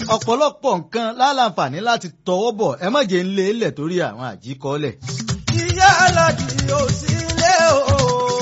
ọ̀pọ̀lọpọ̀ nǹkan láǹfààní láti tọwọ́ bọ̀ ẹ má jẹ́ ń lé lẹ̀ torí àwọn àjíkọ́lẹ̀. ìyá alájì ò sí ilé o.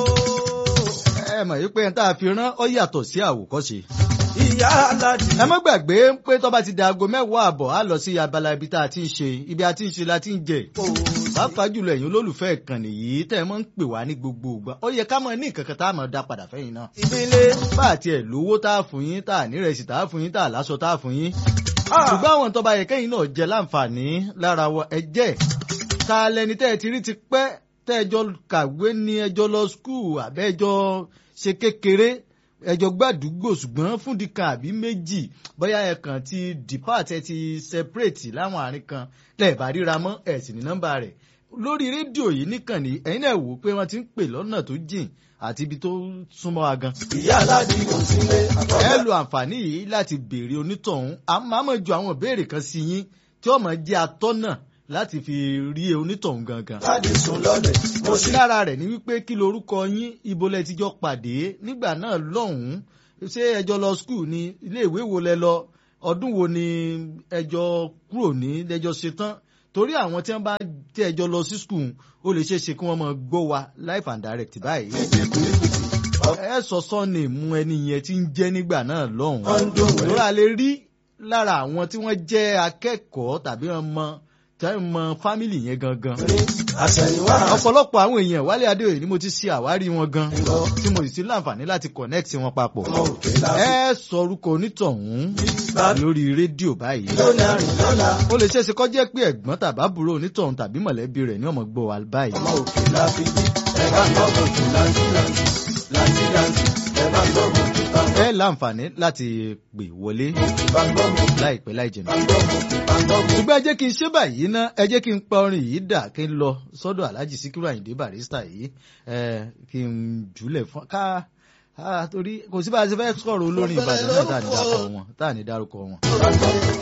ẹ mọ̀ yí pé ẹni tá a fi rán ọ yàtọ̀ sí àwòkọ́ṣe. ìyá alájì. ẹ má gbàgbé pé tó bá ti di aago mẹ́wàá àbọ̀ á lọ sí abala ibi tá a ti ń ṣe ibi a ti ń ṣe la ti ń jẹ. pàápàá jùlọ ẹ̀yin olólùfẹ́ ìkànnì yìí tẹ́ ẹ mọ́ ń pè wá ní gbogbo ìgbà ó yẹ ká mọ̀ ní nǹkan kan tá a mọ̀ dá padà fẹ́yìn náà. ìbílẹ̀. bá a tiẹ̀ lówó tá a fún yín tá a nírẹsì tá a fún yín tá a láṣọ tá a fún yín. ṣùgbọ́n àwọn tó bá yẹ kẹ́yìn náà jẹ láǹfààní lára wa ẹ jẹ́ ta lẹni tẹ́ ẹ ti rí ti pẹ́ tẹ́ ẹjọ́ kàwé ní ẹjọ́ lọ skul àbẹ́ẹjọ́ ṣe kékeré ẹjọ́ gbàdúgbò ṣùgbọ́n fúndi kan àbí méjì bóyá ẹ kàn ti depart ẹ ti separate láwọn àárín kan lẹ́ẹ̀bà ríra mọ́ ẹ̀ sì ní nọ́mbà rẹ̀ lórí rédíò yìí nìkànnì ẹ̀yin náà wò ó pé wọ́n ti ń pè lọ́nà tó jìn àti ibi tó súnmọ́ wa gan. ìyá alájì ò sí ilé. ẹ lo àǹfààní yìí láti béèrè onítọ̀hún àmọ́ àmọ́ ju àwọn ìbéèrè kan sí yín tí ó máa jẹ́ atọ́nà láti fi rí onítọ̀hún gangan. láti sùn lọ́lẹ̀. mo sì. lára rẹ̀ ni wípé kí lorúkọ yín ibo lẹ ti jọ pàdé nígbà náà lọ́hùn-ún ṣé ẹjọ́ lọ skul ni ilé ìwé wo lẹ lọ ọdún wo ni ẹjọ́ kúrò ní ẹjọ́ ṣetán torí àwọn tí wọ́n bá tí ẹjọ́ lọ sí skul ó lè ṣeé ṣe kí wọ́n máa gbọ́ wa live and direct báyìí. ẹ sọ sọ́ọ̀nì mú ẹni yẹn tí ń jẹ́ nígbà náà lọ́hùn-ún wọ́n ń dùn lórí wẹ́rẹ́. a lè rí lára àwọn tí wọ́n jẹ́ akẹ́kọ̀ọ́ tàbí ọmọ tí wọ́n mọ fámìlì yẹn gangan. àṣẹ̀yìnwá. ọ̀pọ̀lọpọ̀ àwọn èèyàn wálé adéoyè ni mo ti ṣe àwárí wọn gan tí mo sì ti láǹfààní láti connect wọn papọ̀. ọmọ òkè la. ẹ sọ orúkọ onítọ̀hún bàbá lórí rédíò báyìí. lónìí àrùn lọ́la. ó lè ṣeéṣe kó jẹ́ pé ẹ̀gbọ́n tàbábùrò onítọ̀hún tàbí mọ̀lẹ́bí rẹ̀ ní ọmọ gbọ́ wa báyìí. ọmọ òkè la fi bí. ẹ bá gbọ́ bòtù láńtìláńtì. láńtìláńtì. ẹ bá gbọ́ bòtù bá gbọ́. ẹ láǹfààní láti pè wọlé bá gbọ́ bòtù. láìpẹ́ láì jìnnà. bá gbọ́ bòtù. bá gbọ́ bòtù. ṣùgbọ́n ẹ jẹ́ kí n ṣe báyìí ná ẹ jẹ́ kí n pa orin yìí dà kí n lọ sọ́dọ̀ alhaji sikiru ayinde barista yìí ẹ kí n jùlẹ̀ fún ká ah, torí kò sí bá a ṣe fẹ́ sọ̀rọ̀ olórin ìbàdàn náà tá à ní dárúkọ wọn tá à ní dárúkọ wọn. bá gbọ́ bòtù.